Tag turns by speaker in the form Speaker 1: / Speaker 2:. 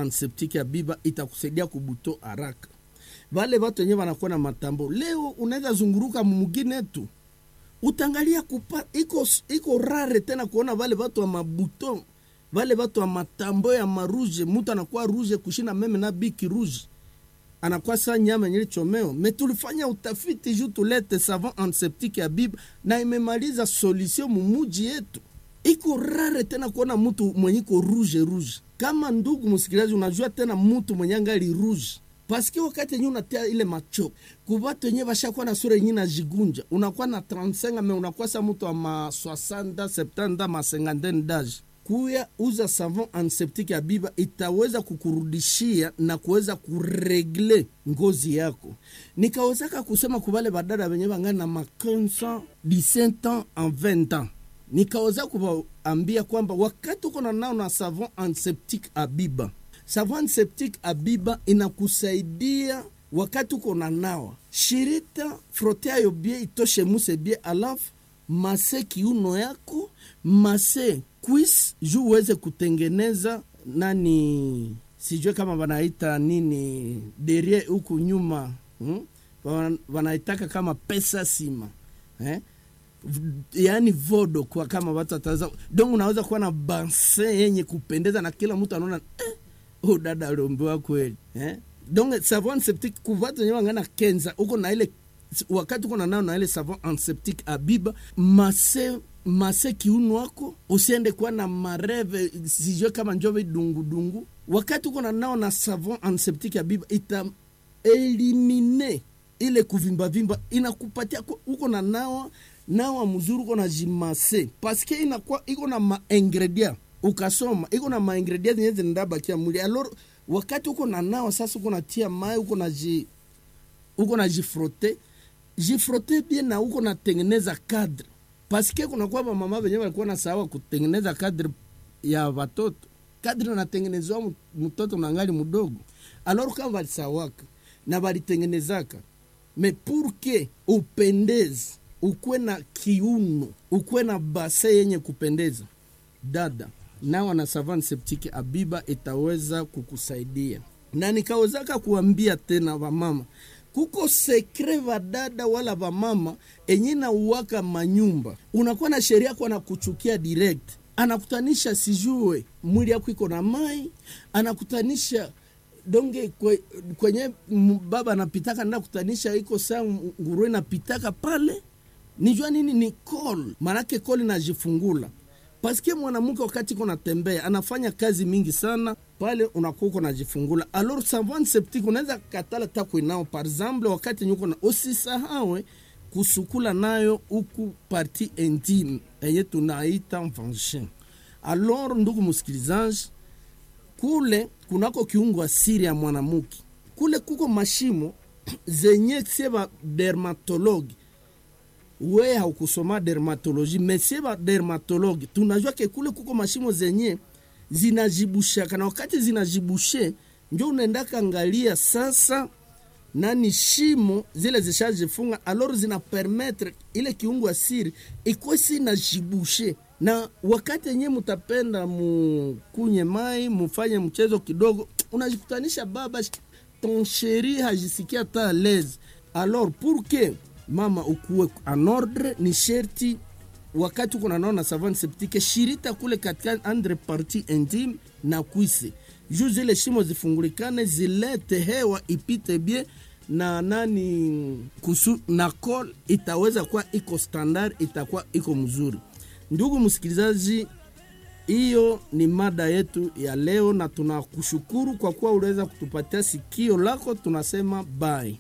Speaker 1: antiseptique ya biba itakusaidia kubuto haraka vale vatu wenyewe wanakuwa na matambo leo unaweza zunguruka mumugine tu utangalia kupa iko, iko rare tena kuona vale vatu wa mabuto vale vatu wa matambo ya maruje mutu anakuwa ruje kushina meme na biki ruje anakuwa saa nyama yenye chomeo me tulifanya utafiti juu tulete savon antiseptique ya biba na imemaliza solution mumuji yetu iko rare tena kuona mtu mwenye iko rouge rouge kama ndugu msikilizaji unajua tena mtu mwenye angali rouge paske wakati yenye unatia ile macho kubatu yenye bashakuwa na sura yenye najigunja unakuwa na 35 me unakuwa sa mtu wa ma 60 70 ma 50 d'age kuya uza savon antiseptique ya biba itaweza kukurudishia na kuweza kuregle ngozi yako nikawezaka kusema kubale badada wenye bangani na ma 15 17 ans en 20 ans nikaweza kuwaambia kwamba wakati uko na nao na savon antiseptique abiba savon antiseptique abiba inakusaidia wakati uko na nawa shirita froteayo bie itoshe muse bie alafu mase kiuno yako mase quis juu uweze kutengeneza nani sijue kama wanaita nini derie huku nyuma hmm? Wana- wanaitaka kama pesa sima eh? V- yaani vodo kwa kama watu wataza donc unaweza kuwa na banse yenye kupendeza na kila mtu anaona eh, oh, dada aliombewa kweli eh? donc savon antiseptique kuvatu wenyewe wangana kenza uko na ile wakati uko na nao na ile savon antiseptique abiba mase mase kiuno wako usiende kuwa na mareve sijue kama njove dungudungu wakati uko na nao na savon antiseptique abiba ita elimine ile kuvimbavimba inakupatia ku- uko na nawa nawa mzuri uko na jimase paske inakuwa iko na maingredient ukasoma iko na maingredient zenye zinabakia mwili alor wakati uko na nawa sasa uko natia mai uko na ji uko na jifrote jifrote bien na uko natengeneza cadre paske kunakuwa bamama venye walikuwa na sawa kutengeneza cadre ya watoto kadri natengenezwa mu- mtoto nangali mdogo alor kama walisawaka na walitengenezaka me purke upendeze ukwe na kiuno ukwe na base yenye kupendeza dada nawa na savan septike abiba itaweza kukusaidia na nikawezaka kuambia tena wamama kuko sekre vadada wala vamama enye nauwaka manyumba unakuwa na sheria kwa na kuchukia direct anakutanisha sijue mwili yako iko na mai anakutanisha donge kwe, kwenye m- baba anapitaka nda kutanisha iko saa nguruwe napitaka pale nijua nini ni call manake call inajifungula paske mwanamke wakati iko natembea anafanya kazi mingi sana pale unakuwa uko najifungula alors savon septique unaweza katala takwinao par exemple wakati nyuko na usisahawe kusukula nayo huku parti intime enye tunaita vagin alors ndugu msikilizaji kule kunako kiungo asiri ya mwanamke kule kuko mashimo zenye sie ba dermatologi we haukusoma dermatoloji mesie ba dermatologi tunajua ke kule kuko mashimo zenye zinajibushaka na wakati zinajibushe njo unaendaka angalia sasa nani shimo zile zishajifunga alor zina permetre ile kiungo asiri ikwe si najibushe na wakati yenye mutapenda mukunye mai mufanye mchezo kidogo unajikutanisha baba ton sheri hajisikia ta lese alors pour que mama ukuwe en ordre ni sherti wakati uko nanaona savane septike shirita kule katika andre parti intime na kwise juu zile shimo zifungulikane zilete hewa ipite bie na nani kusu na col itaweza kuwa iko standard itakuwa iko mzuri ndugu msikilizaji hiyo ni mada yetu ya leo na tunakushukuru kwa kuwa uliweza kutupatia sikio lako tunasema bye